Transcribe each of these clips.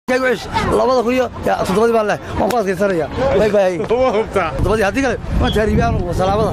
labada kun iyo toddobadii baan leh waan ku adkaysanaya bay bay toddobadii haddii kale waan taariibiyaan salaamada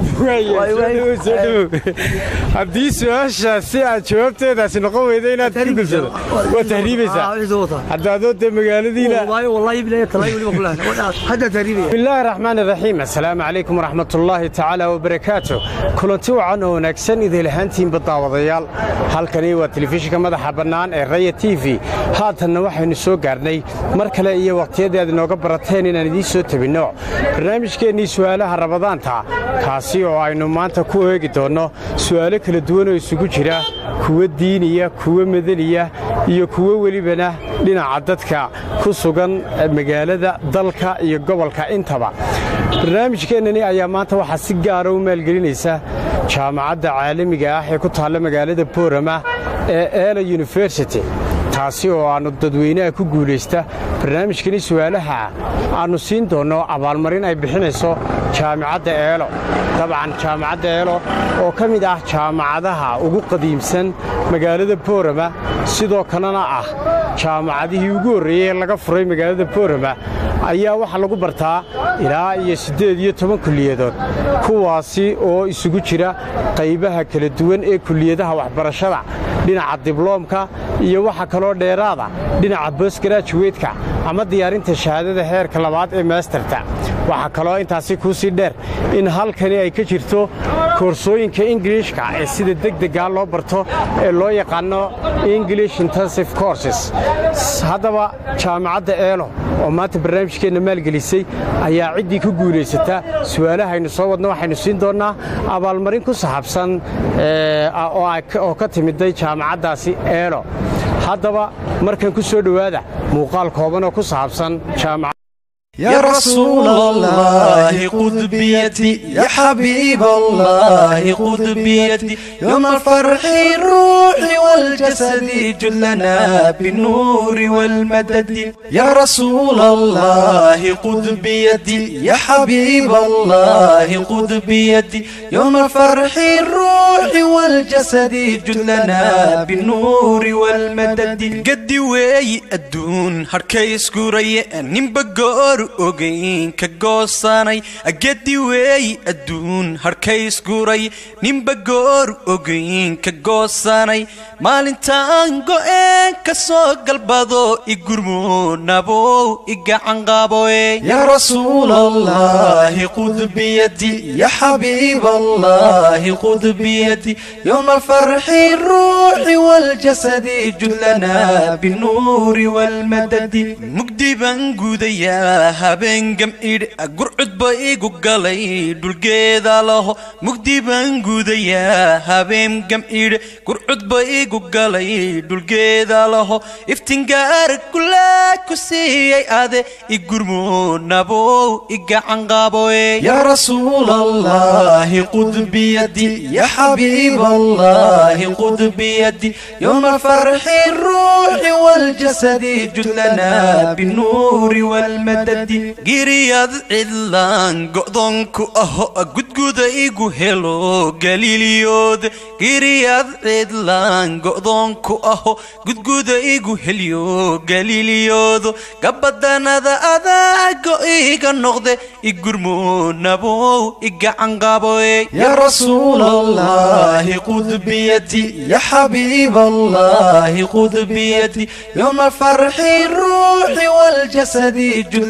haddii su-aasha si aad jawaabteedaasi noqon weyda inaad ku gulsado waa tahriibaysaa hadda adoo dee magaaladiina wallahi bilahi talaay weliba ku lehay hadda taariibaya bismillaahi raxmaan iraxiim assalaamu calaykum waraxmatullaahi tacaala wabarakaatu kulanti wacan oo wanaagsan idil ahaantiinba daawadayaal halkani waa telefishinka madaxa bannaan ee raya t v haatanna waxaynu soo gaarnay mar kale iyo wakhtiyadii aad inooga barateen inaan idiin soo tebinno barnaamijkeennii su'aalaha rabadaanta kaasi oo aynu maanta ku eegi doonno su'aalo kala duwan oo isugu jira kuwo diiniya kuwo madaniya iyo kuwo welibana dhinaca dadka ku sugan magaalada dalka iyo gobolka intaba barnaamijkeennani ayaa maanta waxaa si gaara u maalgelinaysa jaamacadda caalamiga ah ee ku taalla magaalada boorama ee eela yunifersity taasi oo aannu dadweynaha ku guulaysta barnaamijkani su'aalaha aannu siin doonno abaalmarin ay bixinayso jaamacadda eelo dabcan jaamacadda eelo oo ka mid ah jaamacadaha ugu qadiimsan magaalada boorama sidoo kalena ah jaamacadihii ugu horreeyey ee laga furay magaalada boorama ayaa waxaa lagu bartaa ilaa iyo siddeed iyo toban kulliyadood kuwaasi oo isugu jira qaybaha kala duwan ee kulliyadaha waxbarashada dhinaca dibloomka iyo waxa kaloo dheeraada dhinaca bosgarajuweydka ama diyaarinta shahaadada heerka labaad ee maasterta waxaa kaloo intaasi kuu sii dheer in halkani ay ka jirto koorsooyinka ingiliishka ee sida degdeggaa loo barto ee loo yaqaanno english intensive courses haddaba jaamacadda eelo oo maanta barnaamijkeenna maalgelisay ayaa ciddii ku guulaysata su'aalahaynu soo wadno waxaynu siin doonnaa abaalmarin ku saxaabsan oo ka timiday jaamacaddaasi eelo haddaba markan ku soo dhowaada muuqaal kooban oo ku saabsan jaamacad يا رسول الله خذ بيدي يا حبيب الله خذ بيدي يوم الفرح الروح والجسد جلنا بالنور والمدد يا رسول الله خذ بيدي يا حبيب الله خذ بيدي يوم الفرح الروح والجسد جلنا بالنور والمدد قد وي الدون هركيس قري نمبقور ogayn ka goosanay agadi weey adduun harkays guray ninba goor ogayn ka goosanay maalintaan go'een ka soo galbado igurmuunabow igacanqaaboe yaa rasuul allahi qud biyadi ya xabiib allahi qud biyadi yowma alfarxi ruuxi waljasadi judlana binuuri walmadadi mugdi baan gudayaa habeen gam'idh gurcudba igu galay dhulgeeda laho mugdi baan gudayaa habeen gam'idh gurcudba igu galay dhulgeeda laho iftingaar kulaa ku siiyey ade igurmuunabow igacanqaaboe yaa rasuul allahi qud biyadi ya xabiib allahi qud biyadi yowma alfarxi ruuxi waljasadi judlana binuuri walmadadi giriyad cidlaan go'doonku aho gudguda igu helo galiiliyood giriyad cidlaan go'doonku aho gudguda igu helyo galiiliyoodo gabadanada adaa go'iga noqde igurmuunabow igacanqaaboe yaa rasuul allahi qud biyadi ya xabiib allahi qud biyadi yowma alfarxi ruuxi waljasadi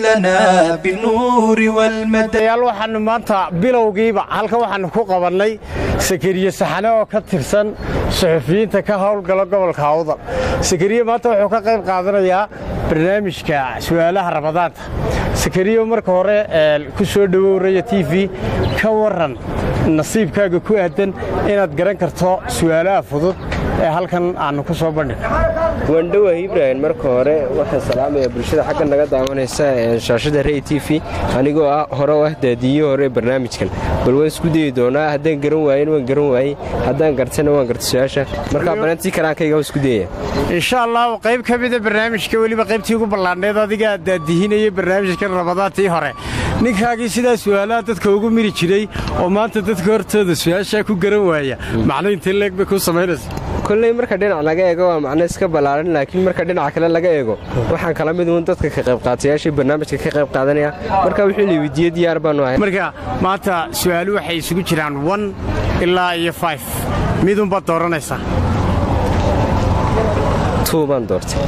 yaal waxaannu maanta bilowgiiba halkan waxaannu ku qabannay sakariye saxane oo ka tirsan suxufiyiinta ka howlgala gobolka awdal sakariye maanta wuxuu ka qayb qaadanayaa barnaamijka su'aalaha rabadaanta sakariye marka hore ku soo dhowow raya t v ka waran nasiibkaaga ku aadan inaad garan karto su'aalaha fudud ee halkan aannu ku soo bandhig waandhowaah ibrahim marka hore waxaan salaamaya bulshada xagga naga daawanaysa shaashada rey t v anigoo ah hore u ah daadiyihi hore barnaamijkan bal waan isku dayi doonaa haddaan garan waayen waan garan waayey haddaan gartana waan garta su-aasha markaa balantii karaankayga isku dayaya insha allah qayb ka mida barnaamijka weliba qaybtii ugu ballaadhneed adigaa daadihinaya barnaamijkan rabadaantii hore ninkaagii sidaa su'aalaha dadka ugu miri jiray oo maanta dadka hortooda su-aashaa ku garan waaya macno intee leeg bay kuu samaynaysa kolley marka dhinac laga eego waa macno iska ballaaran laakiin marka dhinaca kale laga eego waxaan kala mid uun dadka ka qayb qaatayaashii barnaamijka ka qayb qaadanaya marka wixii la weydiiyey diyaar baanu ahay marka maanta su'aalu waxay isugu jiraan one ilaa iyo five midunbaad dooranaysaa tuu baan doortay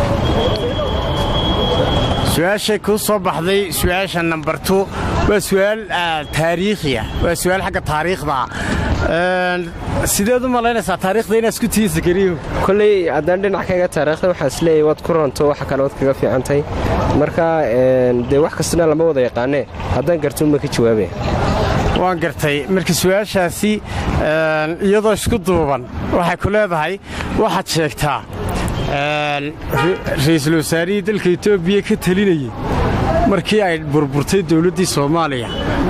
su-aashay kuu soo baxday su-aasha nambar tu waa su'aal taariikhiya waa su'aal xagga taariikhda ah sideed u malaynaysaa taariikhda inaad isku tihiin sakariyo kolley haddaan dhinac kaga taariikhda waxaa isleeyahay waad ku ranto waxa kale waad kaga fiicantay marka dee wax kastana lama wada yaqaanee haddaan garto uma ka jawaabaya waan gartay marka su-aashaasi iyadoo isku duuban waxay ku leedahay waxaad sheegtaa ra'iisul wasaarihii dalka etoobiya ka telinayey markii ay burburtay dowladdii soomaaliya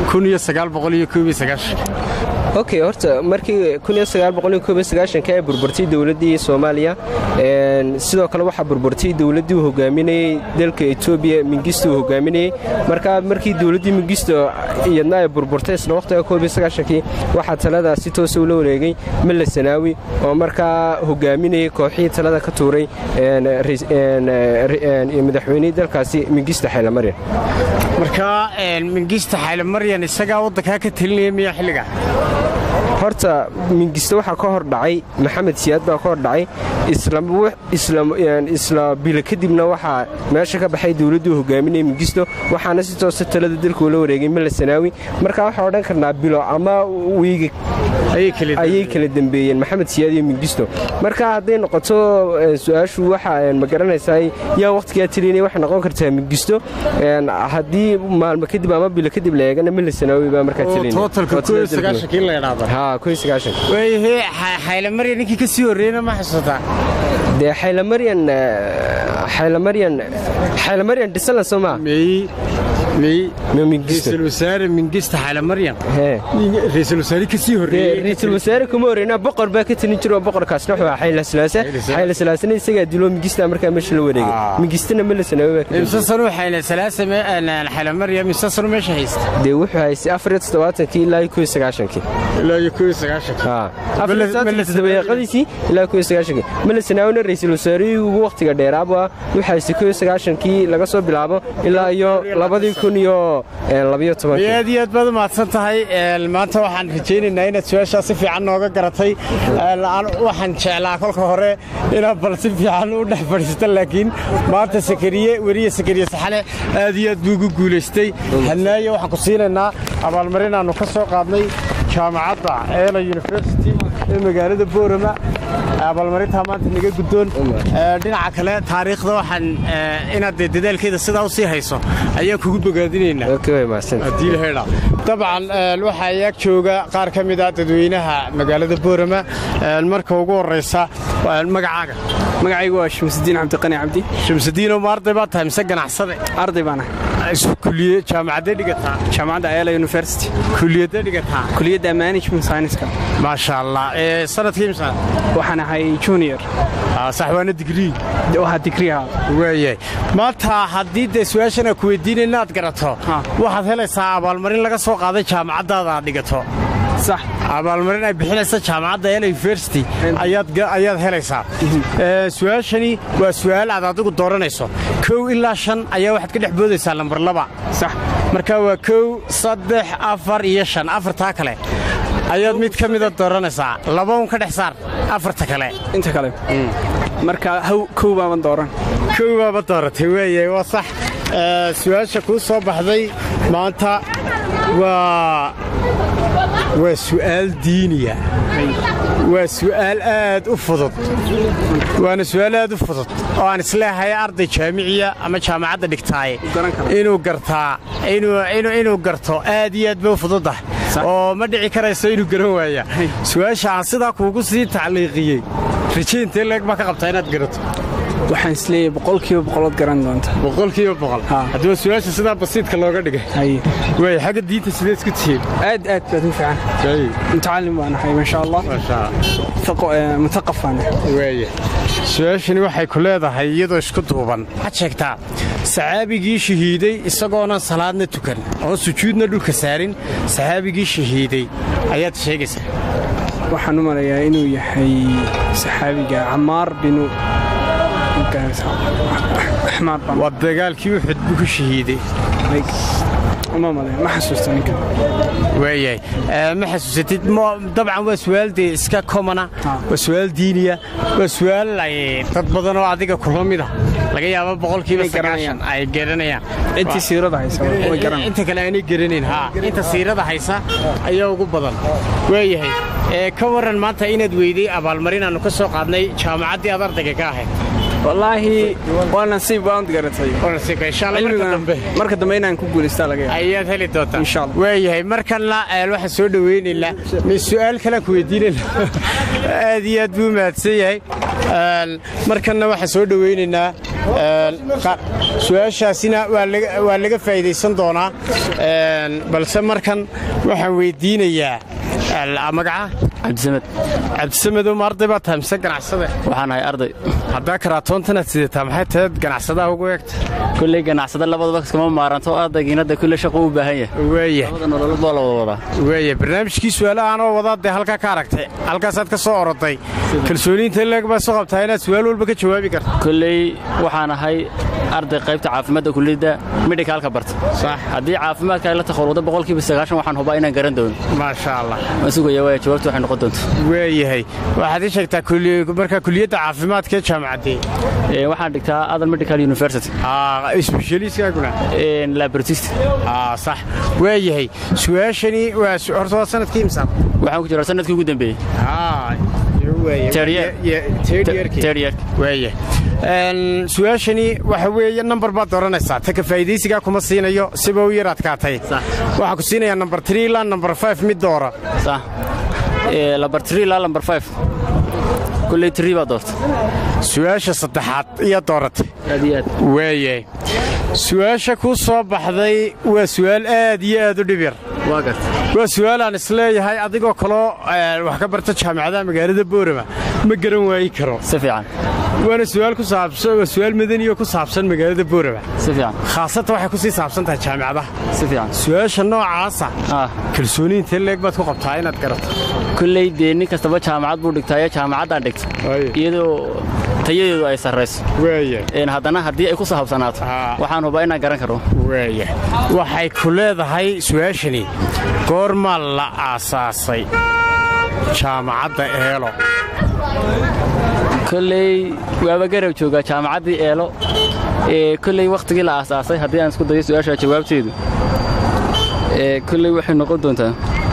okay horta markii ay burburtay dowladdii soomaaliya sidoo kale waxaa burburtay dowladdii uu hogaaminayey dalka etoobiya mingisto uu hogaaminayey marka markii dowladdii mingisto iyadna ay burburtay isla waqtiga kii waxaa talada si toosa ula wareegay malla sanaawi oo markaa hogaaminayay kooxihii talada ka tuuray madaxweynihii dalkaasi mingisto xaylamaryan markaa mingista xaylamaryan isagaa waddankaa ka telinaya miya xilliga horta mingisto waxaa ka hor dhacay maxamed siyaad baa ka hor dhacay isla bilo kadibna waxaa meesha ka baxay dowladduu hogaaminaya mingisto waxaana si toosa talada dalka ula wareegay malla sanaawi marka waxaa odhan karnaa bilo ama wiiga ayay kala dembeeyeen maxamed siyaad iyo mingisto marka hadday noqoto su-aashu waxa ma garanaysaa yaa wakhtigaa telinaya waxay noqon kartaa mingisto haddii maalmo kadib ama bilo kadib la eegana malla sanaawi baa markaa telinaya xaylamaryan ninkii ka sii horreeyena ma xasuutaa dee xaylamaryan xaylamaryan xaylamaryan dhisalan soo maa ra'iisul wasaare mingista xaylamaryan ra'iisul wasaare ka sii horreeyey ra'iisul wasaare kuma horreynaa boqor baa ka talin jiro boqorkaasna wuxuu ahaa xayla silaase xayla silaasena isagaa dilo mingista markaa meesha la wareegay mingistana mala sanaawi baa imse sanu xayla silaase xaylamaryan imse sanu meesha haysta dee wuxuu haystay afar iyo toddobaatankii ilaa iyo kow iyo sagaashankii ilaa iyo kow iyo sagaashankii dabayaaqadiisii ilaa kow iyo sagaashankii mala sanaawina ra'iisul wasaarihii ugu wakhtiga dheeraaba wuxuu haystay kow iyo sagaashankii laga soo bilaabo ilaa iyo labadii kun iyo labayo tobankii aad iyo aad baad u mahadsan tahay maanta waxaan rajaynaynaa inaad su-aashaa si fiican nooga garatay waxaan jeclaa kolka hore inaad bal si fiican u dhex fadhiista laakiin maanta sakariye weriye sakariye saxane aad iyo aad buu ugu guulaystay hanaaye waxaan ku siinaynaa abaalmarin aannu ka soo qaadnay jaamacadda eela university ee magaalada boorama abaalmarintaa maanta naga guddoon dhinaca kale taariikhda waxaan inaad dee dadaalkeeda sidaa u sii hayso ayaan kugu bogaadinaynaa dabcan waxaa yaag jooga qaar ka mid ah dadweynaha magaalada boorama marka ugu horraysa magacaaga magacaygu waa shamsudiin cabdiqani cabdi shamsudiinoo ma arday baad tahay mise ganacsade arday baan ahay kuliye jaamacaddee dhigataa jaamacadda ayala university kuliyadee dhigataa kuliyadda management scienceska maasha allah sanadkii imsa waxaan ahay junior sax waana digrii waa digriha waayahay maanta haddii dee su-aashan aan ku weydiina inaad garato waxaad helaysaa abaalmarin laga soo qaaday jaamacaddaada aad dhigato sax abaalmarin ay bixinaysa jaamacadda ela university ayaad helaysaa su-aashani waa su'aal aad adigu dooranayso kow ilaa shan ayaa waxaad ka dhex boodaysaa lambar laba sax marka waa kow saddex afar iyo shan afartaa kale ayaad mid ka mida dooranaysaa laba un ka dhex saar afarta kale inta kale marka kow baaban dooran kow baaba dooratay weeye waa sax su-aasha kuu soo baxday maanta waa waa su'aal diiniya waa su'aal aad u fudud waana su'aal aad u fudud oo aan isleehay arday jaamiciya ama jaamacadda dhigtaaye inuu gartaa inuu garto aad iyo aad bay u fududdah oo ma dhici karayso inuu garan waaya su-aasha aan sidaa kuugu sii tacliiqiyey rajaintee leeg baa ka qabtaa inaad garato waxaan isleeyahay boqolkiiba boqolood garan doonta boqolkiiba boqol haddaba su-aasha sidaa basiidka looga dhigay waay xagga diinta sidee isku tihiin aad aad baad u fiican mutacallim baan ahay maasha allah mutaqaf baan waaya su-aashani waxay ku leedahay iyadoo isku duuban waxaad sheegtaa saxaabigii shahiiday isagoonan salaadna tukan oon sujuudna dhulka saarin saxaabigii shahiiday ayaad sheegaysaa waxaan u malayaa inuu yahay saxaabiga camaar binu axmaar baan waa dagaalkii uxud buu ku shahiiday uma malaya ma xasuusto ninkan waayahay Ee, ma xasuusatid mo- dabcan waa su'aal dee iska komana waa su'aal diiniya waa su'aal ay dad badan oo adiga kula mida laga yaabo boqolkiiba Inay garanayaan. sagaashan ay garanayaan intii siirada haysa way garan inta kale aanay garanayn ha inta siirada haysa ayaa ugu badan waayahay ee ka waran maanta inaad weyday abaalmarin aanu ka soo qaadnay jaamacaddii aad ardayga ka ahayd wallaahi waa nasiib waan garatay Oransiga, insha Allah marka cilmigana dambe marka dambe inaan ku guulaystaa laga yaaba ayaad heli doontaa Insha Allah. waayahay markanna ee, waxaan soo dhoweynaynaa mi su'aal kale ku weydiinayna aad iyo aad buu mahadsan yahay Een, markanna waxaan soo dhoweynaynaa een, qa- su-aashaasina waa laga- waa laga faa'iidaysan doonaa Een, balse markan waxaan weydiinayaa al- magaca cabdisamed cabdisamed uma arday baa tahay mise ganacsade waxaan ahay arday haddaa karaatoontanaad sidataa maxay tahay ganacsadaha ugu eegta kulley ganacsada labadaba iskama maaranto ardaygiinada kulle shaqo u baahan yahay waaya labada nololood waa la wada wadaa waaya barnaamijkii su'aalahaan oo wadaa dee halkaa ka aragtay halkaasaad ka soo oroday kalsooniinta leeg baa soo qabtaa inaad su'aal walba ka jawaabi karto kulley waxaan ahay arday qaybta caafimaadda kulliyadda midhikaalka barta sax haddii caafimaadka ay la takharudo boqolkiiba sagaashan waxaan hubaa inaan garan doono maasha allah waan sugaya waaya jawaabtu waxay noqon doonto waayahay waxaad ii sheegtaa kuli- markaa kuliyadda caafimaadka ee jaamacaddee Ee, waxaan dhigtaa adal medical university sbeshaliiskaaguna labortist sax waayahay su-aashani waa su- horta waa sanadkii imsaan waxaan ku jiraa sanadkii ugu dambeeyey Third year. Third year. waaya Een, su-aashani waxa weeye nambar baad dooranaysaa ta ka faa'iidaysigaa kuma siinayo siba u yar adkaatay Sax. waxaan ku siinayaa nambar 3 ilaa nambar 5 mid doora sax Ee, lambar 3 ilaa lambar 5 kulley 3 baa doorta su-aasha saddexaad iyo dooratay aad iyo aad waayahay su-aasha kuu soo baxday waa su'aal aad iyo aad u dhib yar waa garta waa su'aal aan isleeyahay adigoo kaloo eh, wax ka barta jaamacadaha magaalada boorama ma garan waayi karo si fiican waana su'aal ku saabsan waa su'aal madani oo ku saabsan magaalada boorama si fiican khaasatan waxay ku sii saabsan tahay jaamacadaha si fiican su'aasha noocaasa ah kalsooniinta leeg baad ku qabtaa inaad garato kulley dee nin kastaba jaamacad buu dhigtaayo jaamacaddaan dhigta Waaye. iyadoo tayadeedu ay sarrayso waaya Een, haddana haddii ay ku sahabsanaato Ah. waxaan hubaa inaan garan karo waaya waxay ku leedahay su'aashani goormaa la aasaasay jaamacadda eelo kolley waaba garab joogaa jaamacaddii eelo ee kolley wakhtigii la aasaasay haddii aan isku dayo su-aasha jawaabteedu ee kolley waxay noqon doontaa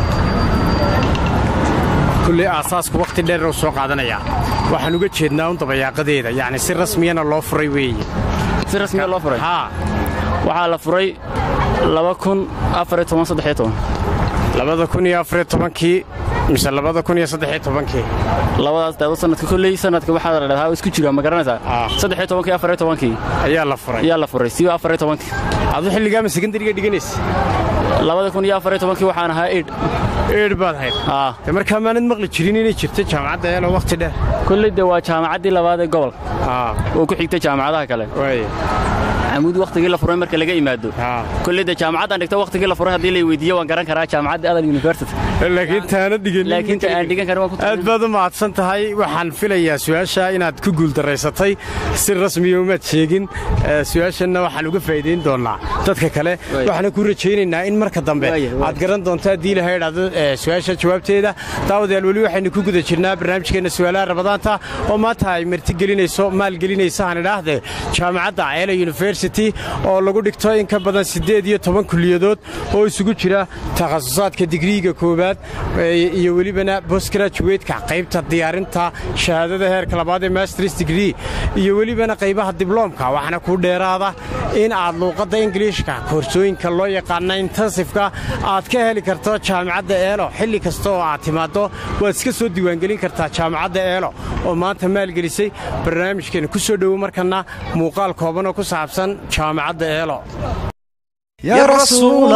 kulley aasaasku wakhti dheer uu soo qaadanayaa waxaan uga jeednaa un dabayaaqadeeda yacni si rasmiyana loo furay weeye si rasmiya loo furay haa waxaa la furay laba kun afariyo toban saddexiyo toban labada kun iyo afariyo tobankii mise labada kun iyo saddexiyo tobankii labadaas daado sanadka kolley sanadka waxaa la dhahdaa isku jira ma garanaysaa Ah. saddexiyo tobankii afariyo tobankii ayaa la furay ayaa la furay siba afariyo tobankii adu xilligaama sekondariga dhiganaysa labada kun iyo afariyo tobankii waxaan ahaa eid eedh baad hayd ah de markaa maanad maqli jirin inay jirto jaamacadda eelo wakhti dheer kolley de waa jaamacaddii labaad ee gobol haa oo ku xigta jaamacadaha kale waaye camuud wakhtigii la furay marka laga yimaado haa kolley de jaamacaddaan dhigta wakhtigii la furay haddii la weydiiyo waan garan karaa jaamacadda adal university laakiin taana dhiganin laakiin ta aan dhigan karin waan ku aad baad u mahadsan tahay waxaan filayaa su-aasha inaad ku guuldaraysatay si rasmiya umaad sheegin Eh, su-aashanna waxaan uga faa'iidayn doonaa dadka kale Waayo. waxaana ku rajaynaynaa in marka dambe Waayo, waayo. aad garan doonto haddii ilahay idhaahdo eh, su-aasha jawaabteeda daawadayaal weli waxaynu ku guda jirnaa barnaamijkeenna su'aalaha rabadaanta oo maanta ay martigelinayso maalgelinaysa aan idhaahde jaamacadda ceela university oo lagu dhigto in ka badan siddeed iyo toban kuliyadood oo isugu jira takhasusaadka digriiga koowaad eh, iyo welibana postgraduate-ka qaybta diyaarinta shahaadada heerka labaad ee masters degree iyo welibana qaybaha dibloomka waxaana ku dheeraada in aad luuqadda ingiliishka koorsooyinka loo yaqaana intensifka aad ka heli karto jaamacadda eelo xilli kasta oo aad timaaddo waad iska soo diiwaangelin kartaa jaamacadda eelo oo maanta maalgelisay barnaamijkeena ku soo dhowo markana muuqaal kooban oo ku saabsan jaamacadda eelo يا رسول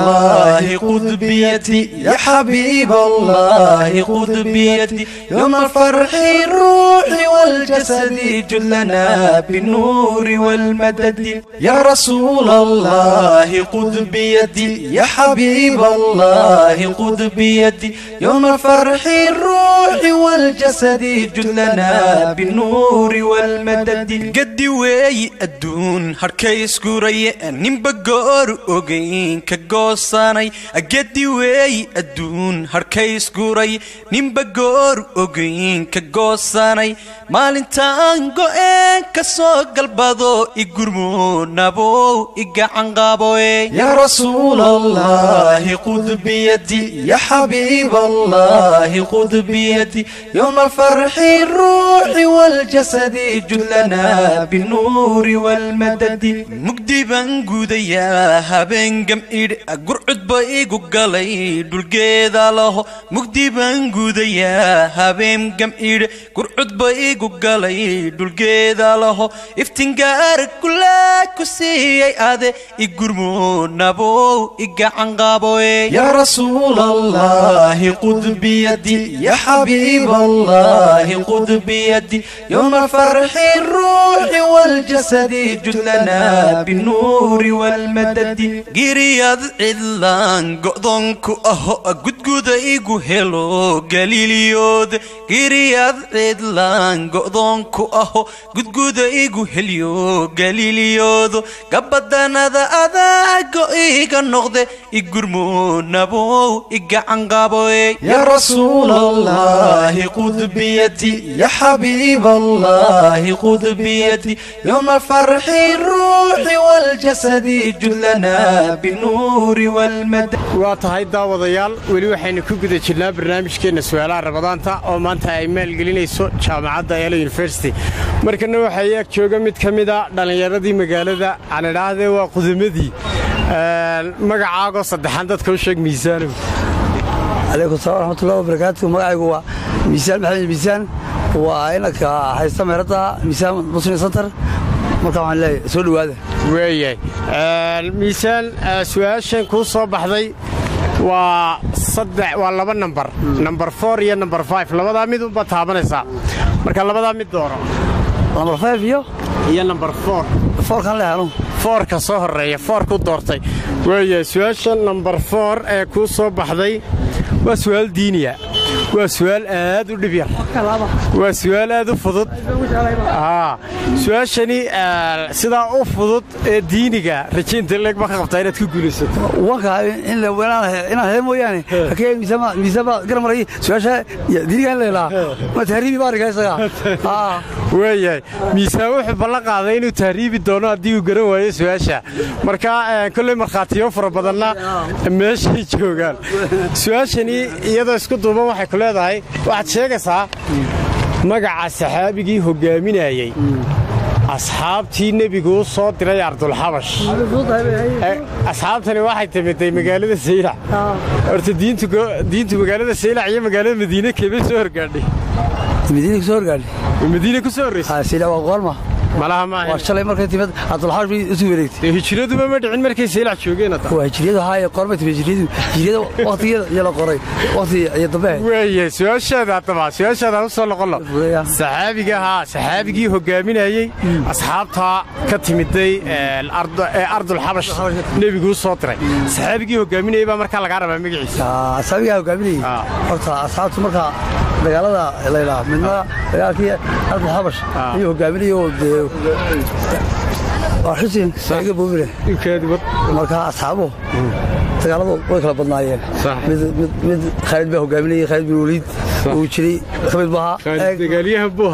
الله خذ بيدي يا حبيب الله خذ بيدي يوم الفرح الروح والجسد جلنا بالنور والمدد يا رسول الله خذ بيدي يا حبيب الله خذ بيدي يوم الفرح الروح والجسد جلنا بالنور والمدد قد وي الدون هركيس كوري نمبقور ogayn ka goosanay agadi weey adduun harkays guray ninba goor ogayn ka goosanay maalintaan go'een ka soo galbado igurmo nabow igacan qaboe ya rasuul allahi qud biyadi ya xabiib allahi qud biyadi yowma alfarxi ruuxi waljasadi judlana binuuri walmadadi mugdi baan gudayaa habeen gam'idh gurcudba igu galay dhulgeeda laho mugdi baan gudayaa habeen gam'idh gurcudba igu galay dhulgeeda laho iftingaar kulaa ku siiyey ade igurmo nabow igacan qaboe ya rasuul allahi qud biyadi ya xabiib allahi qud biyadi yowma alfarxi ruuxi waljasadi judlana binuuri walmadadi giriyad cidlaan go'doonku aho gudguda igu helo galiiliyood giriyad cidlaan go'doonku aho gudguda igu helyo galiiliyoodo gabadanada adaa go'iga noqde igurmo nabow igacan qaboe ya rasuul allahi qud biyadi ya xabiib allahi qud biyadi yowma alfarxi ruuxi waljasadi judlana binuuri walmadad waa tahay daawadayaal weli waxaynu ku guda jirnaa barnaamijkeenna su'aalaha ramadaanta oo maanta ay maalgelinayso jaamacadda eelo university markana waxaa ag jooga mid ka mida dhallinyaradii magaalada aan idhaahdee waa qudamadii magacaagoo saddexaan dadka u sheeg miisaanow calaykum salaam raxmatullahi wabarakaatu magacaygu waa miisaan maxamed miisaan waa inanka haysta meeradda miisaan muslim center marka waxaan leeyahay soo dhowaada weeyahay miisaan su'aashan kuu soo baxday waa saddex waa laba nambar nambar four iyo nambar five labadaa mid unbaad taabanaysaa marka labadaa mid dooro lambar five iyo iyo nambar four foorkan le helo foorka soo horreeya foor ku doortay weeyahay su'aasha nambar four ee kuu soo baxday waa su'aal diiniya waa su'aal aad u dhib yar waa su'aal aad u fudud su-aashani sidaa u fudud ee diiniga rajaynta leeg ma ka qabtaa inaad ku guulaysato wanka inaan hee mooyaane hakee miisaanba garan maray su-aasha diiniga in leelaa ma tahriibi baariga isaga waayahay miisaan wuxuu ballan qaaday inuu tahriibi doono haddii uu garan waayo su-aasha marka kolley markhaatiyo fara badanna meeshay joogaan su-aashani iyadoo isku duuban waxay ku leedahay waxaad sheegaysaa magaca saxaabigii hoggaaminayey asxaabtii nebigu u soo diray ardulxabash asxaabtani waxay timiday magaalada saylac horta diintu magaalada saylac iyo magaalada madiine keebay soo horgaadhay madiina ku soo horgaadhay madiine ku soo horraysay saylac waa goolma malaha maaha waa shalay markay timid abdulxaash bay isu wareegtay hijiraduba ma dhicin markay saylac joogeen waa hijriyadu haaye qormay timid hijriyadu hijriyada waqtigeeda iyo la qoray waqti iyo dambe weeye su-aashaada haddaba su-aashaada u soo noqon lo saxaabiga haa saxaabigii hoggaaminayey asxaabtaa ka timiday ee ardulxabash nebigu u soo diray saxaabigii hoggaaminayey baa markaa lagaa rabaa magaciisa asxaabigaa hoggaaminayey horta asxaabtu markaa dagaalada laydhaa midna dagaalkii ardulxabash ayuu hoggaaminayey oo dee waa xusin saiga boobile markaa asxaabuhu dagaaladu way kala badnaayeen mid khaalid baa hogaaminayey khaalid bin waliid uu jiray ka mid dagaalyahan buu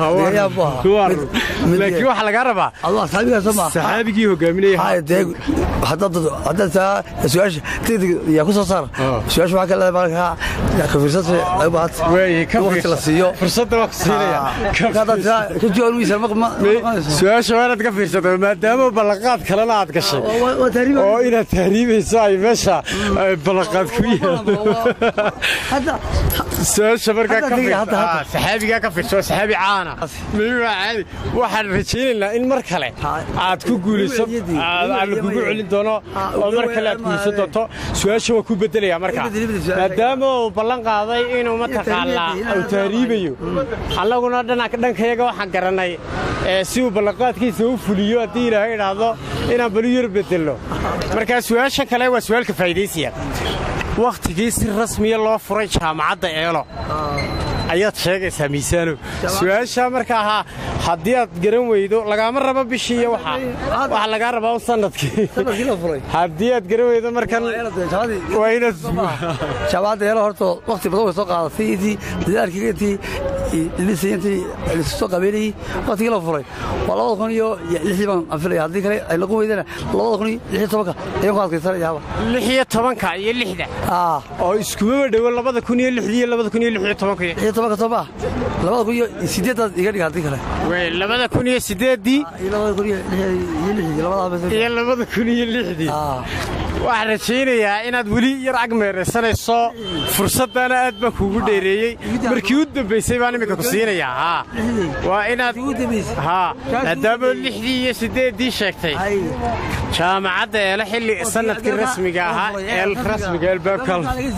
laakiin waxaa lagaa rabaa asxaabigaasa ma saxaabigii hogaaminayay haddaad taa su-aasha degdeg yaa ku soo saar su-aasha waxaa ka leedahay markaa ka fiirsata ay u baahata waqti la siiyo fursadda waa ku siinaya ka jawaab wiisa su-aasha waa inaad ka fiirsato maadaama ballanqaad kalena aad gashay oo inaad tahriibayso ay meesha ballanqaad ku yaalo su-aasha markaa Hadda tegaya, hadda, hadda. Ah, saxaabigaa ka fiirso waa saxaabi caana miyuuha caadi waxaan rajaynaynaa in mar kale Ha. aad ku guulayso Weligeedii. aad aad lagugu Weligeedii. celin doono Ha, oo mar kale aad weligeed guulaysan ma- doonto su-aasha waa ku bedelaya marka Bedeli, bedeli, su-aasha. maadaama uu ballan qaaday inuu mataqaanaa tahriibayo, uu tahriibayo annaguna dhana- dhankayaga waxaan garanay ee, si uu ballanqaadkiisa u fuliyo haddii ilaahay idhaahdo inaan balu yar bedelno marka su-aasha kale waa su-aalka faa'iidaysiya wakhtigii si rasmiya loo furay jaamacadda eelo ayaad sheegaysaa miisaano su-aasha marka ahaa haddii aad garan weydo lagaama rabo bishii iyo waxa waxa lagaa rabaa un sanadkii sanadkii la furay haddii aad garan weydo markan waa inaad shabaadda eelo horta waqti badan way soo qaadatay intii dadaalkii intii dhisay intii lisu soo qabeynayey waqtigii la furay waa labada kun iyo lixdii baan anfilaya haddii kale ay lagu weydana labada kun iyo lix iyo tobanka ayaan ku adkaysanayaaba lix iyo tobanka iyo lixda ah oo iskumaba dhowo labada kun iyo lixdii iyo labada kun iyo lix iyo tobanka lix iyo tobanka soo maa labada kun iyo sideedaad iga dhiga haddii kale wey labada kun iyo sideeddii iyo labada kun iyo lix- iyo lixdii labadaas iyo labada kun iyo lixdii ah waxaan rajaynayaa inaad weli yar agmeeraysanayso fursaddaana aad baan kuugu dheereeyey markii u dambaysay baan iminka ku siinayaa haa waa inaad ugu dambaysay haa maadaama lixdii iyo siddeeddii sheegtay ay jaamacadda eele xilli sanadkii rasmiga ahaa ee rasmiga albaabka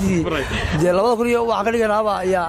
dee labada kun iyo waxaan ka dhiganaaba ayaa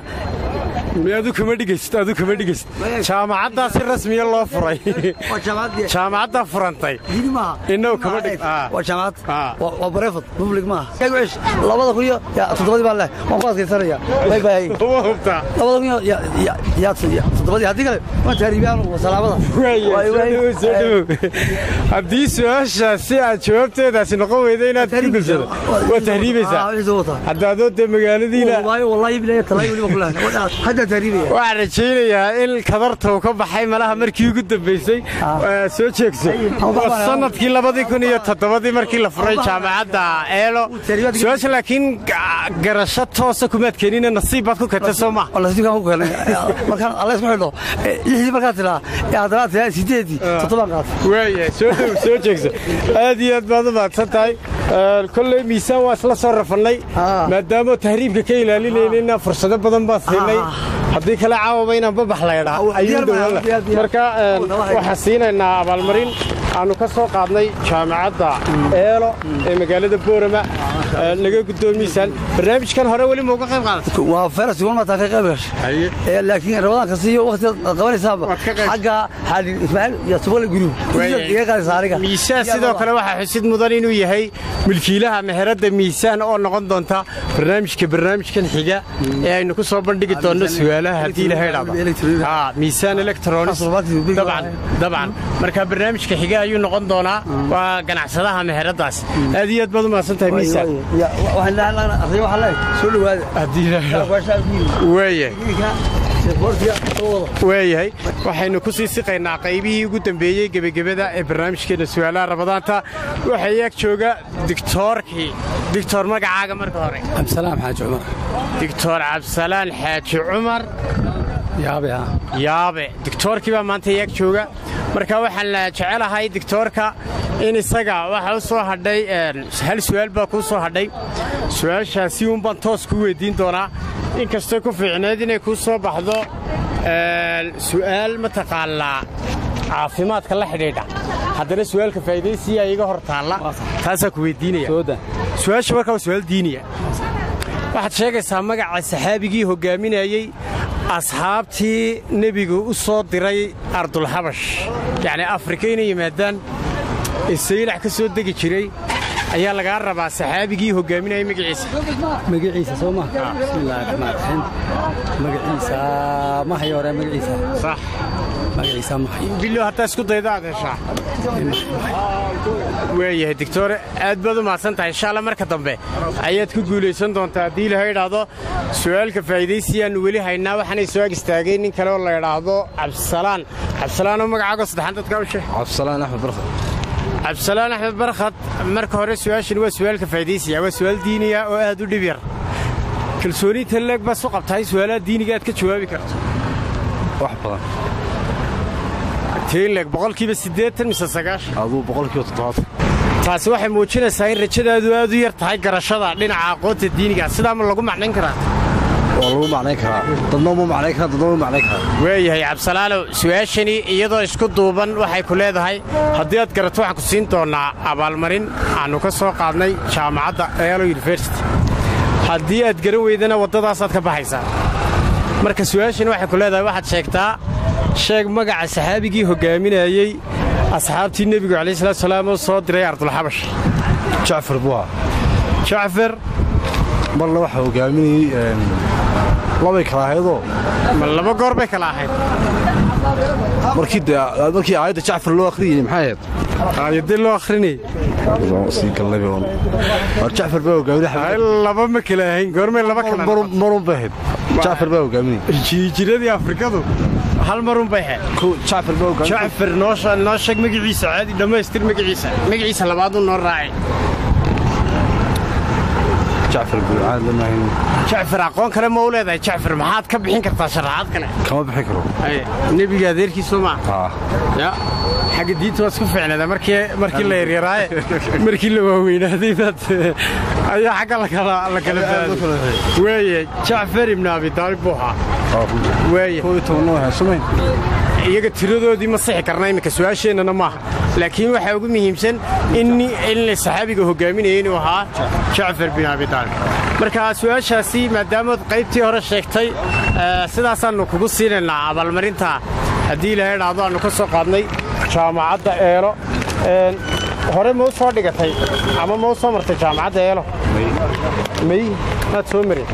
adu kama dhigaysid adu kama dhigaysid jaamacaddaa si rasmiya loo furay waa jaamacad jaamacaddaa furantay diini maaha Innagu kama dhig- ah. waa jaamacad Ah. waa waa bareefad public maaha Eeg wish, labada kun iyo ya, toddobadii baan leh waan ku adkaysanaya bay bay uma hubtaa labada kun iyo ya- ya- ya- ya- toddobadii haddii kale waan taariibiyaan salaamada Waaya, Waay, soo waay. dhawow, soo dhawow. haddii su-aashaasi aad jawaabteedaasi noqon weyda inaad ku gulsado waa tahriibaysaa Ah, wixii soo wataa. hadda adoo dee magaaladiina Wallaahi, wallaahi bilahi talaahi weliba ku leeyahay. Haddaan taariibaya. waxaan rajaynayaa in kadarta uu ka baxay malaha markii ugu dambaysay Waa soo jeegso waa sanadkii labadii kun iyo toddobadii markii la furay jaamacadda eelo su-aasha laakiin ga- garasho toosa kumaad keenina nasiib baad ku keentay soo maha oo nasiibkaan ku keenay markaan alla isku xidho eh, lixdii markaad tiraa ee haddana tiraa sideedii toddobaan qaatay waaya soo dhow soo jeegso aad iyo aad baad u mahadsan tahay Ee, kolley miisaan waa isla soo rafannay Ah. maadaama tahriibka ka ilaalinaynayna fursado badan baan siinay Ah. haddii kale caawaba inaan babax laydhaa Ah, ayuu diyaar baa, dhowaan diyaar, diyaar. marka ee, Oh, nawahay. waxaan siinaynaa abaalmarin aanu ka soo qaadnay jaamacadda eelo ee magaalada boorama ee, laga gudoomo miisaan barnaamijkan hore weli mauga qayb qaadatay waa feras igual mataa ka qayb gashay ee laakiin rabadaan kasta iyo waqtigaad aad qabanaysaaba Waad ka qayb- xagga xaalin ismaaciil iyo subale gurub iga qaadaysa aniga miisaan sidoo kale waxaa xusid mudan inuu yahay milkiilaha meheradda miisaan oo noqon doonta barnaamijka barnaamijkan xiga ee aynu ku soo bandhigi doonno su'aalaha haddii ilahay dhacdo haa miisaan electronics dabcan dabcan marka barnaamijka xiga ayuu noqon doonaa waa ganacsadaha meheraddaas aad iyo aad baad u mahadsan tahay miisaan waxaan leeyahay waxaan leeyahay soo dhawaada haddii ilahay dhacdo Waashaa guuri. waayahay Boortiga soo wada. waayahay waxaynu ku sii siqaynaa qaybihii ugu dambeeyey gebagabada ee barnaamijkeena su'aalaha rabadaanta waxaa ag jooga dictoorkii dictor magacaaga marka hore cabdisalaam xaaji cumar dictor cabdisalaan xaaji cumar yaabe ah yaabe dictoorkii baa maanta ag jooga marka waxaan la jecelahay dictoorka in isaga waxa u soo hadhay een, hal su'aal baa kuu soo hadhay su'aashaasi uunbaan toos ku weydiin doonaa inkastoo ku fiicneed inay kuu soo baxdo een, su'aal mataqaanaa caafimaadka la xidhiidha haddana su'aalka faa'iidaysiya iga hor taalla taasaa ku weydiinaya sooda su-aasha markaa waa su'aal diiniya waxaad sheegaysaa magaca saxaabigii hoggaaminayey asxaabtii nebigu u soo diray ardulxabash yacni afrika inay yimaadaan ee saylax ka soo degi jiray ayaa lagaa rabaa saxaabigii hoggaaminayay magaciisa magaciisa soo ma bismillaahi raxmaan raxiim magaciisa mahay hore magaciisa sax magaciisa mahay bilo haddaa isku dayda aad heshaa waayahay digtoore aad baad u mahadsan tahay insha alla marka dambe ayaad ku guulaysan doontaa haddii ilaha idhaahdo su'aalka faa'iidaysiyaannu weli haynaa waxaanay soo ag istaagay nin kale oo la idhaahdo cabdisalaan cabdisalaanoo magacaago saddexaan dadka u sheeg cabdisalaan axmed barkad cabdisalaan axmed barkhad marka hore su'aashan waa su'aalka faa'iidaysiya waa su'aal diiniya oo aad u dhib yar kalsooniinta leeg baad su qabtahay su'aalaha diiniga aad ka jawaabi karto wax badan tiin leeg boqolkiiba siddeetan mise sagaashan aduu boqolkiiba toddobaatan taasi waxay muujinaysaa in rajadaadu aad u yar tahay garashada dhinaca aqoonta diiniga sidaa ma lagu macnayn karaa waa lagu macnayn karaa dadna uma macnayn karaa dadna uma macnayn karaa waayahay cabdisalaalow su-aashani iyadoo isku duuban waxay ku leedahay haddii aad garato waxaan ku siin doonnaa abaalmarin aannu ka soo qaadnay jaamacadda eelo yunifersity haddii aad garan weydana waddadaasaad ka baxaysaa marka su-aashani waxay ku leedahay waxaad sheegtaa sheeg magaca saxaabigii hoggaaminayey asxaabtii nebigu calayi salatu salaam oo soo diray ardulxabash jacfar buha jacfar marna waxaa hogaaminayey labay kala ahaydoo ma laba goor bay kala ahayd markii de- markii aayadda jacfar loo akhriyey maxay ahayd aayadii loo akhrinayay sii galnayba un war jacfar baa hogaaminay ay laba ma kala ahayn goormay laba kala marun bay ahayd jacfar baa hogaaminay jiijiradii afrikadu hal marun bay ahayd kow jacfar baa hogaaminay jacfar noo sha- noo sheeg magaciisa caadi dhammaystir magaciisa magaciisa labaaduu noo raacay jacfar buucaad lama hayn jacfar aqoon kale ma u leedahay jacfar maxaad ka bixin kartaa sharaxaad kale kama bixin karo Ay, nebiga adeerkiisu ma haa ya xagga diinta waa isku fiicnada markii markii la yaryaraaye markii la waaweynaaday baad ayaa xagga la kala la kala baaday weeye jacfar ibn abi taalib buu ahaa weeye kow iyo tobanna waa sumayn iyaga tiradoodii ma sixi karna iminka su-aasheennana maaha laakiin waxaa ugu muhiimsan in in saxaabiga hogaaminaya inuu ahaa jacfar bin abi taalib marka su-aashaasi maadaamaad qaybtii hore sheegtay eh, sidaasaannu kugu siinaynaa abaalmarinta haddii ilaahay dhahdo aannu ka soo qaadnay jaamacadda eelo Een, hore ma u soo dhigatay ama ma u soo martay jaamacadda eelo may maad soo marin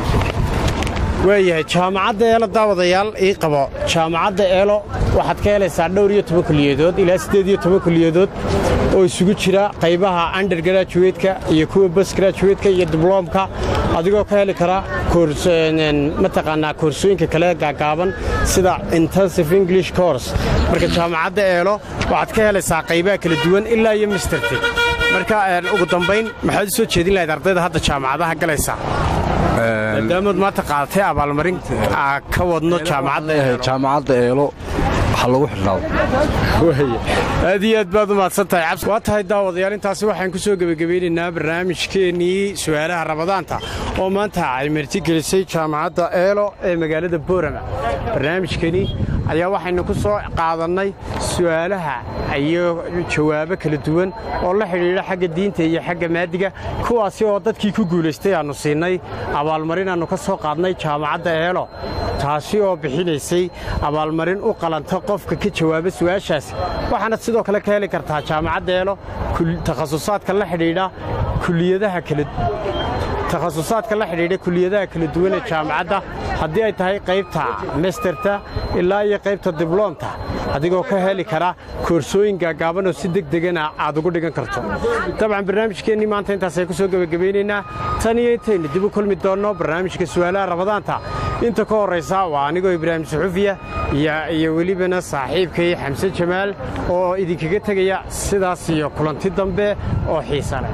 waayahay jaamacadda eelo daawadayaal ii qabo jaamacadda eelo waxaad ka helaysaa dhowr iyo toban kuliyadood ilaa siddeed iyo toban kuliyadood oo isugu jira qaybaha undergraduate-ka iyo kuwa postgraduate-ka iyo dibloomka adigoo ka heli kara koors- een, mataqaanaa koorsooyinka kale gaagaaban sida intensive english course marka jaamacadda eelo waxaad ka helaysaa qaybaha kala duwan ilaa iyo misterti marka een, ugu dambayn maxaad u soo jeedin lahayd ardayda hadda jaamacadaha galaysa maadaamaad maanta qaadatay abaalmarin aa ka wadno jaamacadda leeyahay jaamacadda eelo waxaa lagu xidhnaado aad iyo aad baad u mahadsan tahay cabsi waa tahay daawadayaal intaasi waxaan ku soo gebagabeynaynaa barnaamijkeennii su'aalaha rabadaanta oo maanta ay martigelisay jaamacadda eelo ee magaalada boorama barnaamijkani ayaa waxaynu ku soo qaadannay su'aalaha iyo jawaabo kala duwan oo la xidhiidha xagga diinta iyo xagga maadiga kuwaasi oo dadkii ku guulaystay aannu siinay abaalmarin aannu ka soo qaadnay jaamacadda eelo taasi oo bixinaysay abaalmarin u qalanta qofka ka jawaaba su'aashaasi waxaana sidoo kale ka heli kartaa jaamacadda eelo kul- takhasusaadka la xidhiidha kuliyadaha kala takhasusaadka la xidhiidha kuliyadaha kala duwan ee jaamacadda haddii ay tahay qaybta masterta ilaa iyo qaybta dibloomta adigoo ka heli kara koorsooyin gaagaaban oo si degdegana aad ugu dhigan karto dabcan barnaamijkeennii maanta intaasay ku soo gebagabeynaynaa tan iyo intaynu dib u kulmi doonno barnaamijka su'aalaha rabadaanta inta ka horraysa waa anigoo ibraahim suxufiya iyo iyo welibana saaxiibkay xamse jamaal oo idinkaga tegaya sidaas iyo kulanti dambe oo xiisa leh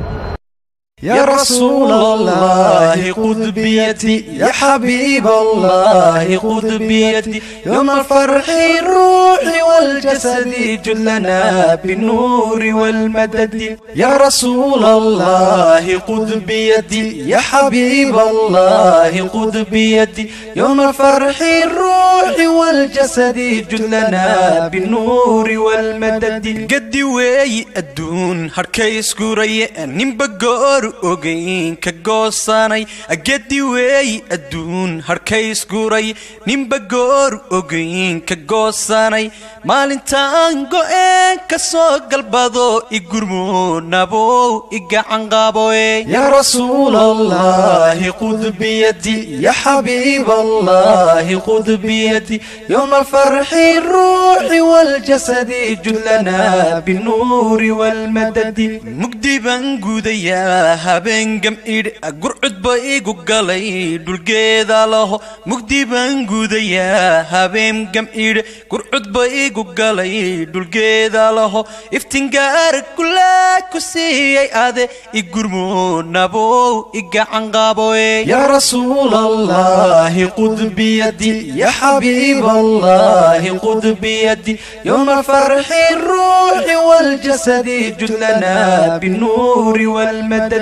يا رسول الله خذ بيدي يا حبيب الله خذ بيدي يوم الفرح الروح والجسد جلنا بالنور والمدد يا رسول الله خذ بيدي يا حبيب الله خذ بيدي يوم الفرح الروح والجسد جلنا بالنور والمدد قد وي الدون هركيس قري نمبقور ogayn ka goosanay agadi weey adduun harkays guray ninba goor ogayn ka goosanay maalintaan go'een ka soo galbado igurmo nabow igacanqaaboe yaa rasuul allahi qud biyadi ya xabiib allahi qud biyadi yowma alfarxi ruuxi waljasadi judlana binuuri walmadadi mugdi baan gudayaa habeen gam'idh gurcudba igu galay dhulgeeda laho mugdi baan gudayaa habeen gam'idh gurcudba igu galay dhulgeeda laho iftingaar kulaa ku siiyey ade igurmo nabow igacanqaaboe yaa rasuul allahi qud biyadi ya xabiib allahi qud biyadi yowma alfarxi ruuxi waljasadi judlana binuuri walmadadi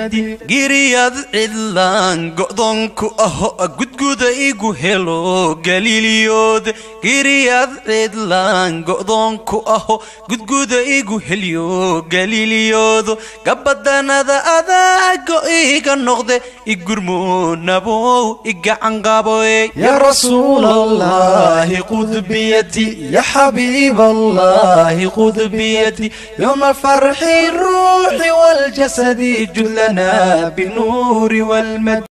giriyad cidlaan go'doonku aho gudguda igu helo galiiliyood giriyad cidlaan go'doonku aho gudguda igu helyo galiiliyoodo gabadanada adaago iga noqde igurmuunabow igacanqaboy يا رسول الله خذ بيدي يا حبيب الله خذ بيدي يوم الفرح الروح والجسد جلنا بالنور والمجد